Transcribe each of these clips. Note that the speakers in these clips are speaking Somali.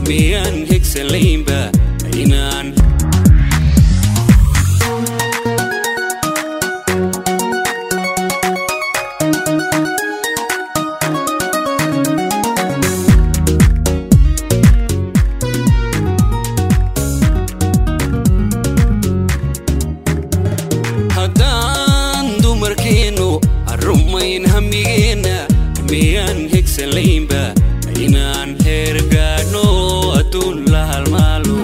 miyaan hegsalaynba inaan haddaan dumarkeennu arumayn hamigeenna miyaan hegsalaynba inaan heer gaadhno adduun la halmaalo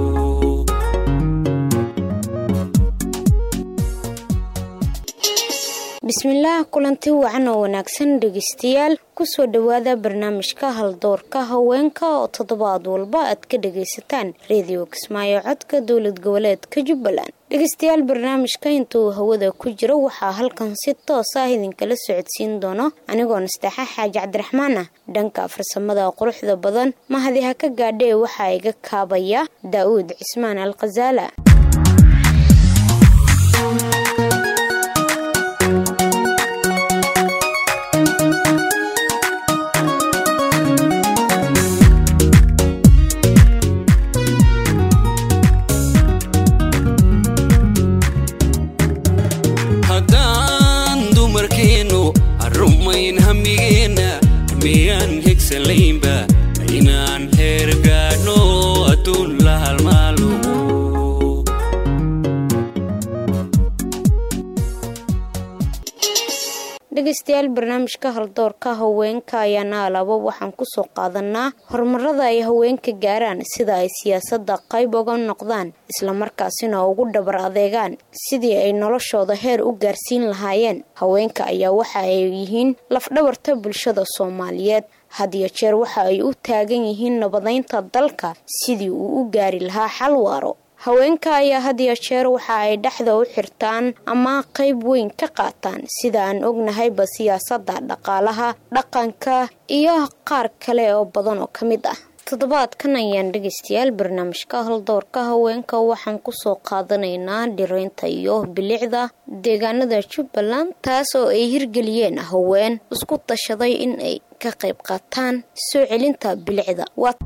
bismillaah kulanti wacan oo wanaagsan dhegeystayaal kusoo dhowaada barnaamijka haldoorka haweenka oo toddobaad walba aad ka dhagaysataan reediyo kismaayo codka dowlad goboleedka jubbaland dhegeystayaal barnaamijka intuu hawada ku jiro waxaa halkan si toos ah idinkala socodsiin doono anigoo nasteexa xaaji cabdiraxmaan ah dhanka farsamada quruxda badan mahadi ha ka gaadhee waxaa iga kaabaya daa'uud cismaan al khasaala haddaan dumarkeennu arumayn hamigeenna miyaan hegsalaynba inaan heer gaadhno adduun la halmaalo dhegeystayaal barnaamijka haldoorka haweenka ayaana alaba waxaan kusoo qaadanaa horumarada ay haweenka gaaraan sida ay siyaasada qayb uga noqdaan islamarkaasina ugu dhabar adeegaan sidii ay noloshooda heer u gaarsiin lahaayeen haweenka ayaa waxa ay yihiin lafdhabarta bulshada soomaaliyeed hadiyo jeer waxa ay u taagan yihiin nabadeynta dalka sidii uu u gaari lahaa xal waaro haweenka ayaa hadiyo jeer waxa ay dhexda u xirtaan ama qayb weyn ka qaataan sida aan ognahayba siyaasada dhaqaalaha dhaqanka iyo qaar kale oo badan oo ka mid ah toddobaadkan ayaan dhegeystayaal barnaamijka haldoorka haweenka waxaan kusoo qaadanaynaa dhiraynta iyo bilicda deegaanada jubbaland taas oo ay hirgeliyeen haween isku tashaday in ay ka qayb qaataan soo celinta bilicda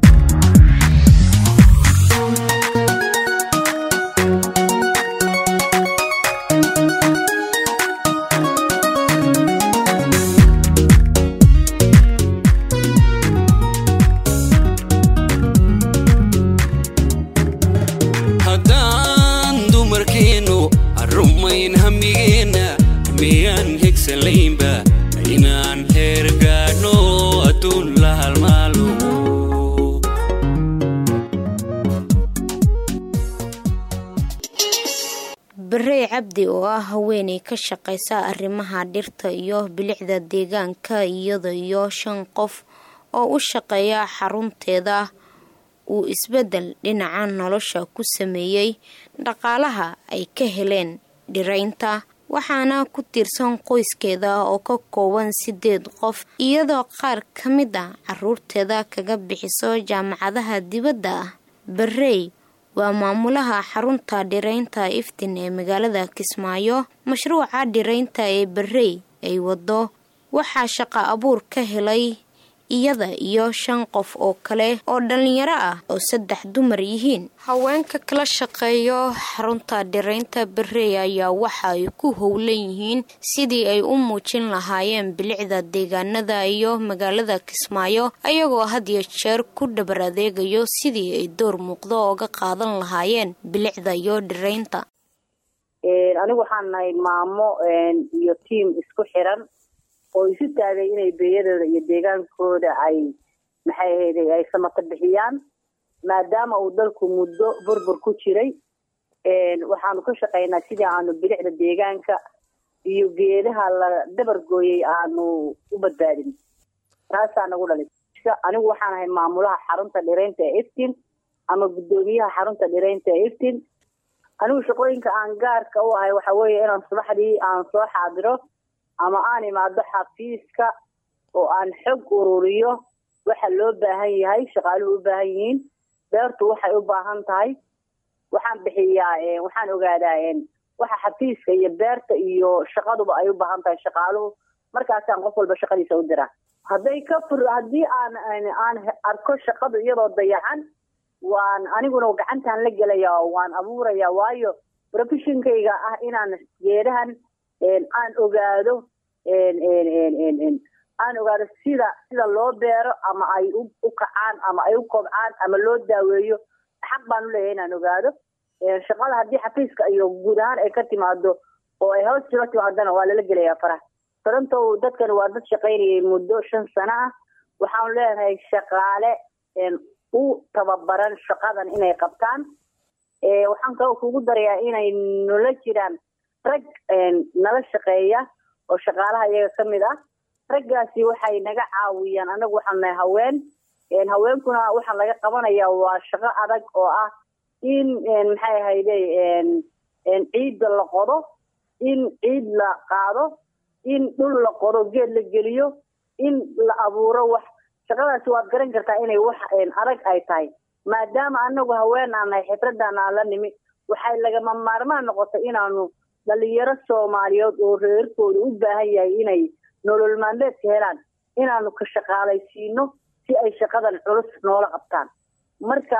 haddaan dumarkeennu arumayn hamigeenna miyaan hegsalaynba inaan heer gaadhno adduun la halmaalo barey cabdi oo ah haweeney ka shaqaysa arrimaha dhirta iyo bilicda deegaanka iyada iyo shan qof oo u shaqeeya xarunteeda uu isbeddel dhinaca nolosha ku sameeyey dhaqaalaha ay ka heleen dhiraynta waxaana ku tiirsan qoyskeeda oo ka kooban sideed qof iyadoo qaar ka mid a caruurteeda kaga bixiso jaamacadaha dibadda ah barey waa maamulaha xarunta dhiraynta iftin ee magaalada kismaayo mashruuca dhiraynta ee barey ay wado waxaa shaqa abuur ka helay iyada iyo shan qof oo kale oo dhalinyaro ah oo saddex dumar yihiin haweenka kala shaqeeyo xarunta dhiraynta barey ayaa waxa ay ku howlan yihiin sidii ay u muujin lahaayeen bilicda deegaanada iyo magaalada kismaayo ayagoo hadiyo jeer ku dhabar adeegayo sidii ay door muuqdo oga qaadan lahaayeen bilicda iyo dhiraynta anigu waxaan nahay maamo iyo tiam isku xiran oo isu taagay inay beeyadooda iyo deegaankooda ay maxay ahayday ay samata bixiyaan maadaama uu dalku muddo burbur ku jiray waxaanu ka shaqaynaa sidii aanu bilicda deegaanka iyo geedaha la dabar gooyey aanu u badbaadin taasaa nagu dhalay anigu waxaan ahay maamulaha xarunta dhiraynta ee iftin ama guddoomiyaha xarunta dhiraynta ee iftin anigu shaqooyinka aan gaarka u ahay waxa weeye inaan subaxdii aan soo xaadiro ama aan imaado xafiiska oo aan xog ururiyo waxa loo baahan yahay shaqaaluhu u baahan yihiin beertu waxay u baahan tahay waxaan bixiyaa waxaan ogaadaa waxa xafiiska iyo beerta iyo shaqaduba ay u baahan tahay shaqaaluhu markaasaan qof walba shaqadiisa u diraa hadday ka fur haddii aan aan arko shaqadu iyadoo dayacan waan aniguna gacantaan la gelaya oo waan abuuraya waayo professionkayga ah inaan geedahan aan ogaado aan ogaado sida sida loo beero ama ay u kacaan ama ay u kobcaan ama loo daaweeyo xaq baan uleeyahay inaan ogaado shaqada haddii xafiiska iyo guud ahaan ay ka timaado oo ay hoos jiro timaadana waa lala gelayaa faraha toronto dadkan waa dad shaqaynayay muddo shan sano ah waxaan leenahay shaqaale u tababaran shaqadan inay qabtaan waxaan kaloo kugu darayaa inay nala jiraan rag nala shaqeeya oo shaqaalaha iyaga ka mid ah raggaasi waxay naga caawiyaan anagu waxaan nahay haween haweenkuna waxaa laga qabanaya waa shaqo adag oo ah in maxay ahayde ciidda la qodo in ciid la qaado in dhul la qodo geed la geliyo in la abuuro wax shaqadaasi waad garan kartaa inay wax adag ay tahay maadaama anagu haween aan nahay xifradan aan la nimi waxay lagama maarmaan noqotay inaanu dhalinyaro soomaaliyeed oo reerkooda u baahan yahay inay nolol maalmeedka helaan inaanu ka shaqaalaysiino si ay shaqadan culus noola qabtaan marka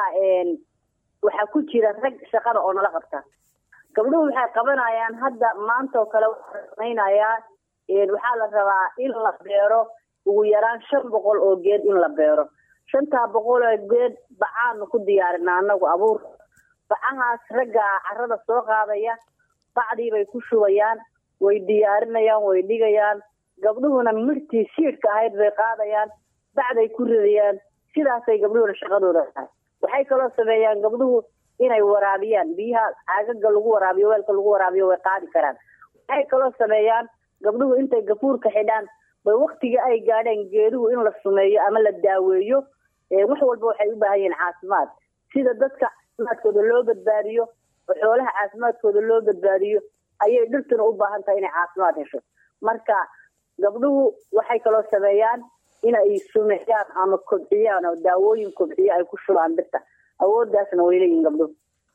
waxaa ku jira rag shaqada oo nala qabtaan gabdhuhu waxay qabanayaan hadda maanta oo kale waxaa samaynayaa waxaa la rabaa in la beero ugu yaraan shan boqol oo geed in la beero shantaa boqol oo geed bacaanu ku diyaarinaa anagu abuur bacahaas raggaa carada soo qaadaya bacdii bay ku shubayaan way diyaarinayaan way dhigayaan gabdhuhuna mirtii siidhka ahayd bay qaadayaan bacday ku ridayaan sidaasay gabdhuhuna shaqadooda tahay waxay kaloo sameeyaan gabdhuhu inay waraabiyaan biyaha caagaga lagu waraabiyo weelka lagu waraabiyo way qaadi karaan waxay kaloo sameeyaan gabdhuhu intay gafuurka xidhaan bay waktiga ay gaadheen geeduhu in la sumeeyo ama la daaweeyo wax walba waxay u baahan yihiin caafimaad sida dadka caafimaadkooda loo badbaadiyo oo xoolaha caafimaadkooda loo badbaadiyo ayay dhirtuna u baahan tahay inay caafimaad hesho marka gabdhuhu waxay kaloo sameeyaan inay sumeeyaan ama kobciyaan oo daawooyin kobciyo ay ku shubaan dhirta awooddaasna way leeyihin gabdhuhu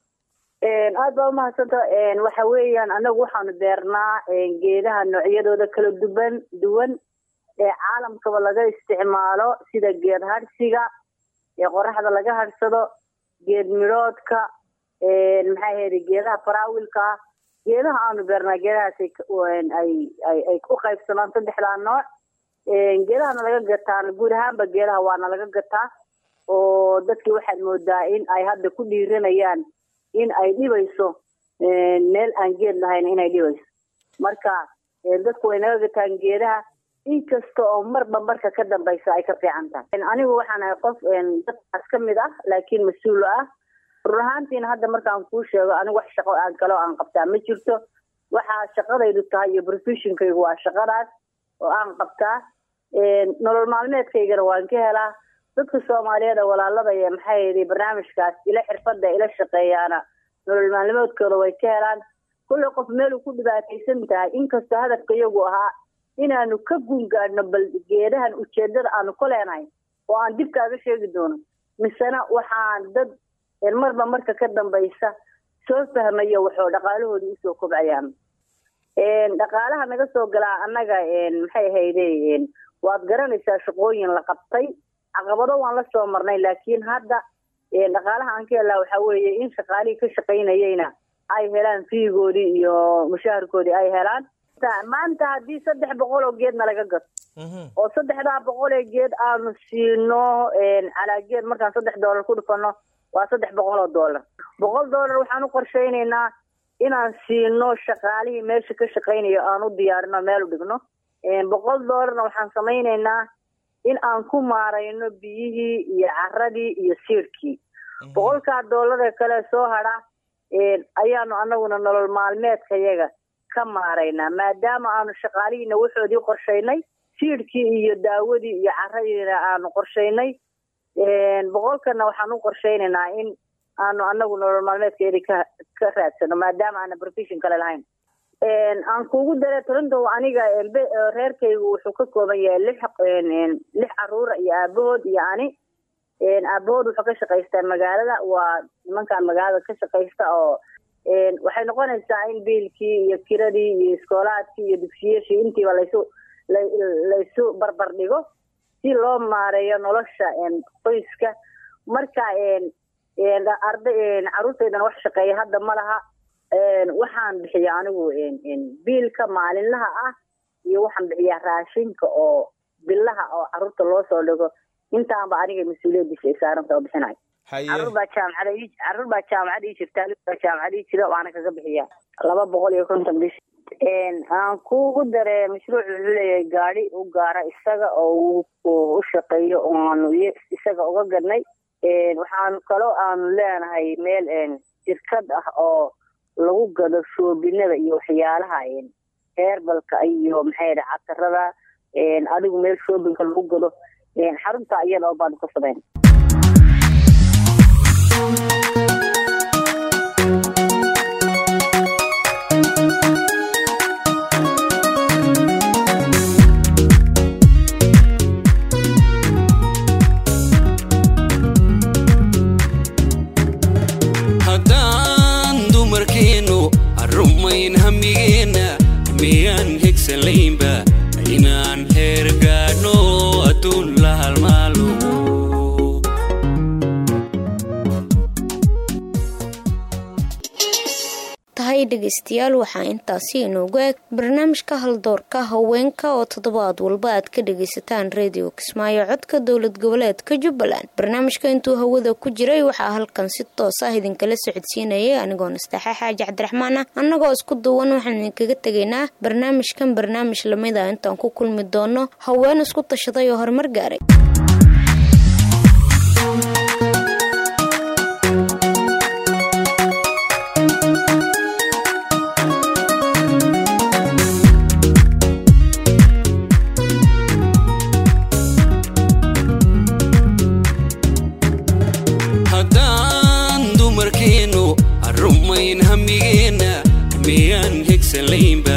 aada baa umahadsanta waxa weeyaan anagu waxaanu beernaa geedaha noocyadooda kala duban duwan ee caalamkaba laga isticmaalo sida geed hadhsiga ee qoraxda laga hadhsado geed midhoodka maxaa ahayde geedaha faraawilka ah geedaha aanu beernaa geedahaas ay u qaybsamaan saddexdaa nooc geedahana laga gataa guud ahaanba geedaha waana laga gataa oo dadkii waxaad moodaa in ay hadda ku dhiiranayaan in ay dhibayso meel aan geed lahayn inay dhibayso marka dadku way naga gataan geedaha inkasta oo marba marka ka dambaysa ay ka fiican tahay anigu waxaan ahay qof dadkaas ka mid ah laakiin mas-uulo ah rur ahaantiina hadda markaan kuu sheego anigu wax shaqo aan kaloo aan qabtaa ma jirto waxaa shaqadaydu tahay iyo professionkaygu waa shaqadaas oo aan qabtaa nolol maalmeedkaygana waan ka helaa dadka soomaaliyeed ee walaalada ee maxaa yidhi barnaamijkaas ila xirfada ila shaqeeyaana nolol maalmeedkooda way ka helaan kullay qof meeluu ku dhibaataysan tahay inkastoo hadafka iyagu ahaa inaanu ka gungaadhno bal geedahan ujeedada aanu ku leenahay oo aan dib kaaga sheegi doono misena waxaan dad marba marka ka dambaysa soo fahmaya waxoo dhaqaalahooda usoo kobcayaan dhaqaalaha naga soo galaa annaga maxay ahayde waad garanaysaa shaqooyin la qabtay caqabado waan la soo marnay laakiin hadda dhaqaalaha aan ka helaa waxaa weeye in shaqaalihii ka shaqaynayeyna ay helaan fiigoodii iyo mushaharkoodii ay helaan maanta haddii saddex boqol oo geedna laga gato oo saddexdaa boqol ee geed aanu siino calaa geed markaan saddex doolar ku dhufano waa saddex boqol oo doolar boqol doolar waxaan u qorshaynaynaa inaan siino shaqaalihii meesha ka shaqaynayo aan u diyaarino meel u dhigno boqol doolarna waxaan samaynaynaa in aan ku maarayno biyihii iyo caradii iyo siirkii boqolkaa doolaree kale soo hadha ayaanu anaguna nolol maalmeedkayaga ka maaraynaa maadaama aanu shaqaalihiina waxoodii qorshaynay siidhkii iyo daawadii iyo caradiina aanu qorshaynay boqolkana waxaan u qorshaynaynaa in aanu anagu nolol maalmeedkeedi ka ka raadsano maadaama aana profession kale lahayn aan kuugu dare toronto aniga reerkaygu wuxuu ka kooban yahay lix lix caruura iyo aabahood iyo ani aabahood wuxuu ka shaqaystaa magaalada waa nimankan magaalada ka shaqaysta oo waxay noqonaysaa in biilkii iyo kiradii iyo iskoolaadkii iyo dugsiyashii intiiba laysu laysu barbar dhigo si loo maareeyo nolosha qoyska marka arda caruurtaydan wax shaqeeya hadda ma laha waxaan bixiya anigu biilka maalinlaha ah iyo waxaan bixiyaa raashinka oo bilaha oo caruurta loo soo dhigo intaanba aniga mas-uuliyadiisa ay saaranta oo bixinayo caruur baa jaamacada caruur baa jaamacad ii jirta baa jaamacad ii jira waana kaga bixiya laba boqol iyo konton bish aan kugu dare mashruuc wuxuu leeyahay gaadi u gaara isaga oo u shaqeeyo oaanu isaga uga gadnay waxaanu kaloo aanu leenahay meel shirkad ah oo lagu gado shoobinada iyo waxyaalaha heerbalka iyo maxay catarada adigu meel shoobinka lagu gado xarunta iyada oo baanu ka samayn haddaan dumarkeennu arumayn hamigeenna miyaan hegsalaynba inaan heer gaadhno adduun la halmaalo tahay dhegaystayaal waxaa intaasi inoogu eg barnaamijka haldoorka haweenka oo toddobaad walba aad ka dhagaysataan redio kismaayo codka dowlad goboleedka jubbaland barnaamijka intuu hawada ku jiray waxaa halkan si toos ah idinkala socodsiinayay anigoo nastaxe xaaji cabdiraxmaan ah annagoo isku duwan waxaan idinkaga tegaynaa barnaamijkan barnaamij lamid a intaan ku kulmi doono haween isku tashaday oo horumar gaaray haddaan dumarkeennu arumayn hamigeenna miyaan hegsalaynba